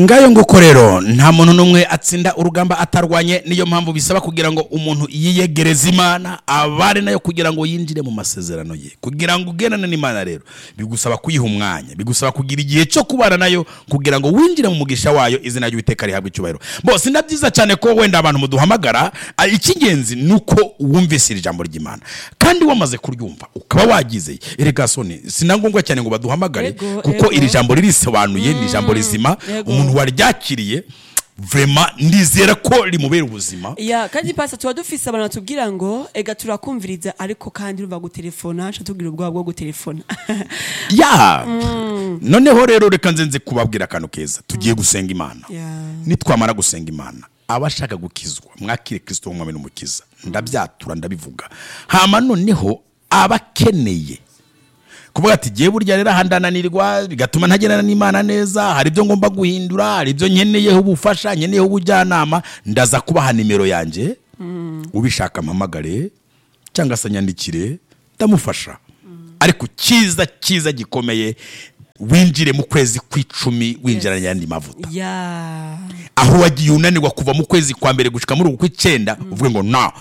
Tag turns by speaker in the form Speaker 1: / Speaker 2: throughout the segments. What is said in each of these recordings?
Speaker 1: ngayo nguko rero nta muntu n'umwe atsinda urugamba atarwanye niyo mpamvu bisaba kugira ngo umuntu yiyegereze imana abare nayo kugira ngo yinjire mu masezerano ye kugira ngo ugendane n'imana rero bigusaba kuyiha umwanya bigusaba kugira igihe cyo kubana nayo kugira ngo winjire mu mugisha wayo izina ry'uwiteka rihabwe icyubahiro bose na byiza cyane ko wenda abantu muduhamagara ah, icy'ingenzi ni uko wumvise iri jambo ry'imana kandi wamaze kuryumva ukaba wagize erega soni sinangombwa cyane ngo baduhamagare
Speaker 2: Yego,
Speaker 1: kuko iri
Speaker 2: yego.
Speaker 1: jambo ririsobanuye ni ijambo rizima
Speaker 2: Yego.
Speaker 1: umuntu waryakiriye vrema ndizera ko rimubera ubuzima
Speaker 2: ya kandi pasi tuba dufise abantu batubwira ngo ega turakumviriza ariko kandi urumva gutelefona nca tubwira ubwoba bwo gutelefona
Speaker 1: ya noneho rero reka nze nze kubabwira akantu keza tugiye gusenga imana
Speaker 2: Ya.
Speaker 1: nitwamara gusenga imana abashaka gukizwa mwakire kirisito w'umwami n'umukiza ndabyatura ndabivuga hama noneho abakeneye kuvuga ati gihe burya rero aha ndananirwa bigatuma ntagendana n'imana neza hari ibyo ngomba guhindura hari ibyo nkeneyeho ubufasha nkeneyeho ubujyanama ndaza kubaha nimero yanjye ubishaka mpamagare cyangwa se anyandikire ndamufasha ariko cyiza cyiza gikomeye winjire mu kwezi kw'icumi winjiranye ayandi mavuta
Speaker 2: ya
Speaker 1: aho wagiye unanirwa kuva mu kwezi kwa mbere gushika muri uku kw'icyenda uvuge ngo na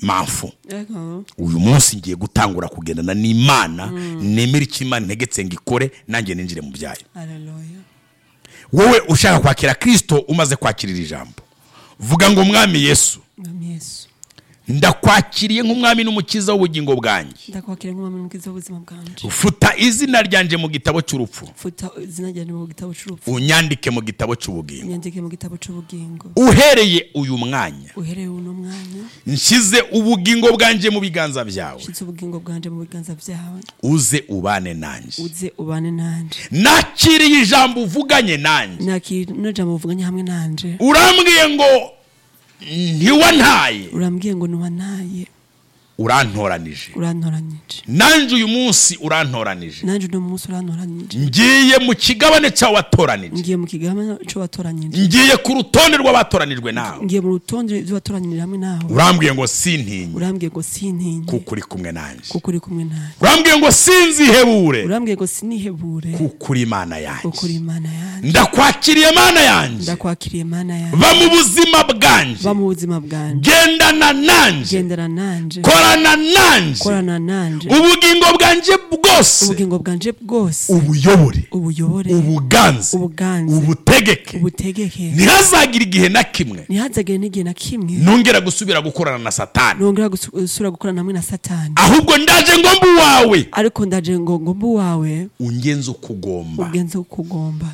Speaker 1: mpamvu
Speaker 2: Yego.
Speaker 1: uyu munsi ngiye gutangura kugendana n'imana nemere icyo imana integetse ngo ikore nanjye ninjire mu byayo
Speaker 2: Hallelujah.
Speaker 1: wowe ushaka kwakira kirisito umaze kwakira iri jambo vuga ngo mwami yesu
Speaker 2: Mwami Yesu
Speaker 1: ndakwakiriye nk'umwami n'umukiza w'ubugingo bwanjye
Speaker 2: ndakwakira nk'umwami mwiza w'ubuzima bwanje
Speaker 1: futa izina ryanjye mu gitabo cy'urupfu
Speaker 2: futa izina ryanjye mu gitabo c'urupfu
Speaker 1: unyandike mu gitabo cy'ubugingo
Speaker 2: nyandike mu gitabo c'ubugingo
Speaker 1: uhereye uyu mwanya
Speaker 2: uhereye uno mwanya
Speaker 1: nshyize ubugingo bwanjye mu biganza byawe
Speaker 2: nshize ubugingo bwanje mu biganza byawe
Speaker 1: uze ubane nanjye
Speaker 2: uze ubane nanje
Speaker 1: nakiriye ijambo uvuganye nanjye
Speaker 2: nakira ino jambo muvuganye hamwe nanje
Speaker 1: urambwiye ngo ntiwantaye
Speaker 2: urambwiye ngo ntiwanaye
Speaker 1: urantoranije
Speaker 2: urantoranyije
Speaker 1: nanjye uyu munsi urantoranije
Speaker 2: nanje uno munsi urantoranyije
Speaker 1: ngiye mu kigabane cyawe watoranije
Speaker 2: ngiye mu kigama co watoranyije
Speaker 1: ngiye ku rutonde rw'abatoranijwe nawe
Speaker 2: ngiye mu rutonde ivyo watoranirira hamwe nawe
Speaker 1: urambwiye ngo sintinye
Speaker 2: urambwiye ngo sintinye
Speaker 1: kuko uri kumwe nanjye
Speaker 2: kuko uri kumwe nawe
Speaker 1: urambwiye ngo sinzihebure
Speaker 2: urambwiye ngo sinihebure
Speaker 1: kuko uri imana yanjye
Speaker 2: kuko uri imana yanjye
Speaker 1: ndakwakiriye mana yanjye
Speaker 2: ndakwakiriye mana yanjye
Speaker 1: ba mu buzima bwanjye
Speaker 2: ba mu buzima bwanjye
Speaker 1: gendana nanjye
Speaker 2: gendera nanje
Speaker 1: korana nanjye
Speaker 2: korana nanje
Speaker 1: ubugingo bwanjye bwose
Speaker 2: ubugingo bwanje bwose
Speaker 1: ubuyobore
Speaker 2: ubuyobore
Speaker 1: ubuganze
Speaker 2: ubuganze
Speaker 1: ubutegeke
Speaker 2: ubutegeke
Speaker 1: ntihazagire igihe na kimwe
Speaker 2: ntihazagire n'igihe na kimwe
Speaker 1: nongera gusubira gukorana na satani
Speaker 2: nongera gusu- gusubira gukorana hamwe na satani
Speaker 1: ahubwo ndaje ngomba uwawe
Speaker 2: ariko ndaje ngo ngomba uwawe
Speaker 1: ungenze ukugomba
Speaker 2: ubwenze kukugomba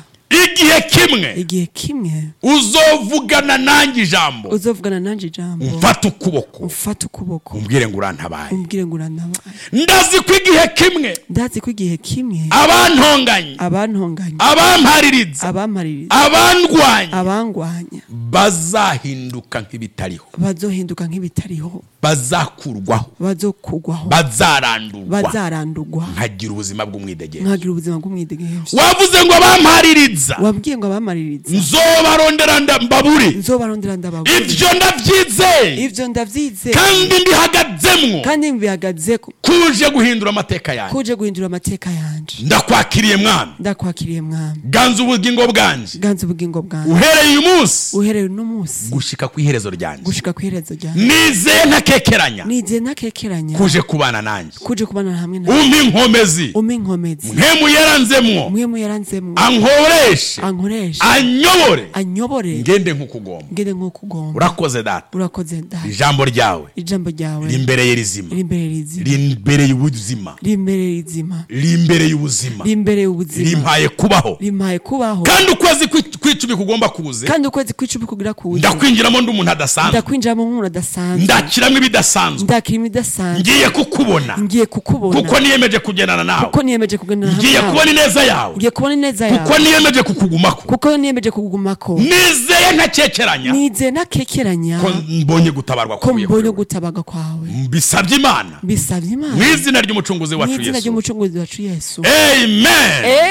Speaker 1: igihe kimwe
Speaker 2: igihe kimwe
Speaker 1: uzovugana nanjye ijambo
Speaker 2: uzovugana nanje ijambo
Speaker 1: umfate ukuboko
Speaker 2: umfate ukuboko
Speaker 1: umbwire ngo urantabaye
Speaker 2: umbwire ngo uranabaye
Speaker 1: ndazi ko igihe kimwe
Speaker 2: ndazi ko igihe kimwe
Speaker 1: abantonganye
Speaker 2: abantonganya
Speaker 1: abampariritse
Speaker 2: abamaririza
Speaker 1: abandwanye
Speaker 2: abangwanya
Speaker 1: bazahinduka nk'ibitariho
Speaker 2: bazohinduka nk'ibitariho
Speaker 1: bazakurwaho
Speaker 2: bazokugwaho
Speaker 1: bazarandurwa
Speaker 2: bazarandugwa
Speaker 1: nkagira ubuzima bw'umwidegezo
Speaker 2: mwagira ubuzima bw'umwidegezo
Speaker 1: wavuze ngo bampariritsa
Speaker 2: wabwiye ngo abamaririza
Speaker 1: nzobarondera nda- mbabure
Speaker 2: nzobarondera ndababura
Speaker 1: ibyo ndabyizeye
Speaker 2: ivyo ndavyize
Speaker 1: kandi ndihagazemwo
Speaker 2: kandi mbihagazeko
Speaker 1: kuje guhindura amateka yanjye
Speaker 2: kuje guhindura amateka yanje
Speaker 1: ndakwakiriye mwami
Speaker 2: ndakwakiriye mwami
Speaker 1: ganza ubugingo bwanjye
Speaker 2: ganza ubugingo bwanjye
Speaker 1: uhereye uyu munsi
Speaker 2: uhereye uno munsi
Speaker 1: gushika ku iherezo ryanjye
Speaker 2: gushika ku iherezo ryanjye
Speaker 1: nizeye ntakekeranya
Speaker 2: nigihe nakekeranya
Speaker 1: kuje kubana nanjye
Speaker 2: kuje kubana hamwe na
Speaker 1: umpa inkomezi
Speaker 2: umpa inkomezi
Speaker 1: nkemu yaranzemwo
Speaker 2: umwe mu yaranzemwo
Speaker 1: ankoreshe
Speaker 2: ankoreshe
Speaker 1: anyobore
Speaker 2: anyobore
Speaker 1: ngende nk'ukugomba
Speaker 2: ngende nk'uko ugomba
Speaker 1: urakoze data
Speaker 2: urakoze ndaje
Speaker 1: ijambo ryawe
Speaker 2: ijambo ryawe
Speaker 1: rimbereye rizima
Speaker 2: rimbereye rizima
Speaker 1: rimbereye ubuzima
Speaker 2: rimbereye rizima
Speaker 1: rimbereye ubuzima
Speaker 2: rimbereye ubuzima
Speaker 1: rimpaye kubaho
Speaker 2: rimpaye kubaho
Speaker 1: kandi ukwezi kwi- kw'icumi kugomba kuze
Speaker 2: kandi ukwezi kw'icumi kugira kuza
Speaker 1: ndakwinjiramo ndi umuntu adasanzwe
Speaker 2: ndakwinjiramo nk'umuntu adasanzwe
Speaker 1: ndakiramo ibidasanzwe
Speaker 2: ndakira imidasanzwe
Speaker 1: ngiye kukubona
Speaker 2: ngiye kukubona
Speaker 1: kuko niyemeje kugendana nawe
Speaker 2: kuko niyemeje kugendana hamwe
Speaker 1: ngiye
Speaker 2: nawe.
Speaker 1: kubona ineza yawe
Speaker 2: ngiye kubona ineza
Speaker 1: kuko
Speaker 2: yawe
Speaker 1: niyemeje kukugumako
Speaker 2: kuko niyemeje kugumako
Speaker 1: nizeye ntakekeranya
Speaker 2: nizeye nakekeranya
Speaker 1: ko mbonye gutabarwa
Speaker 2: ko
Speaker 1: kuvuye kuri
Speaker 2: mbonye
Speaker 1: wowe.
Speaker 2: gutabaga kwawe
Speaker 1: mbisabye imana
Speaker 2: bisabye
Speaker 1: mu
Speaker 2: imana
Speaker 1: izina ry'umucunguzi
Speaker 2: mu
Speaker 1: wacu
Speaker 2: izina
Speaker 1: yesu
Speaker 2: ry'umucunguzi wacu yesu
Speaker 1: amen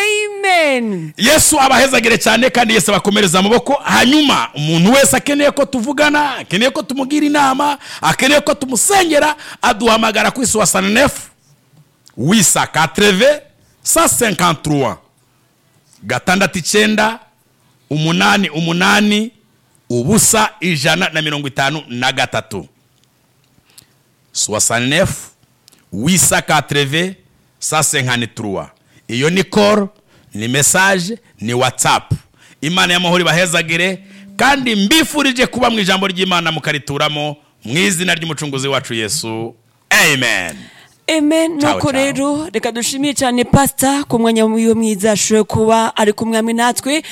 Speaker 2: amen
Speaker 1: yesu abahezagire cyane kandi yesu abakomereza amaboko hanyuma umuntu wese akeneye ko tuvugana akeneye ko tumugira inama akeneye ko tumusengera aduhamagara ku isi wa sanenefu wisa katreve sa senkanturuwa gatandatu icyenda umunani umunani ubusa ijana na mirongo itanu na gatatu soasanefu wisa katreve sa senkani turuwa iyo ni koro ni mesaje ni watsapu imana y'amahoro ibahezagire kandi mbifurije kuba mu ijambo ry'imana mukarituramo mu izina ry'umucunguzi wacu yesu amen
Speaker 2: eme nuko
Speaker 1: Ciao, ciao.
Speaker 2: rero reka dushimire cyane pasita ku mwanya wiwe mwiza ashoboye kuba ari kumwe hamwe natwe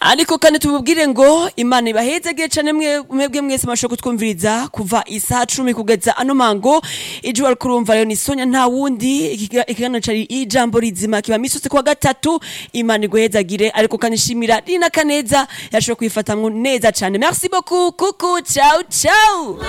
Speaker 2: ariko kandi tububwire ngo imana ibahezegeye cyane mwe- mwebwe mwese mwashoboye kutwumviriza kuva isaha cumi kugeza ano mango ijwi wari kurumva rero ni sonya nta wundi Iki kiga- ikiganiro cyari ijambo rizima kiba misutse kuwa gatatu imana iguhezagire ariko kandi ishimira rina kaneza yashoboye kuyifatamwo neza cyane merci beaucoup kuku ciao ciao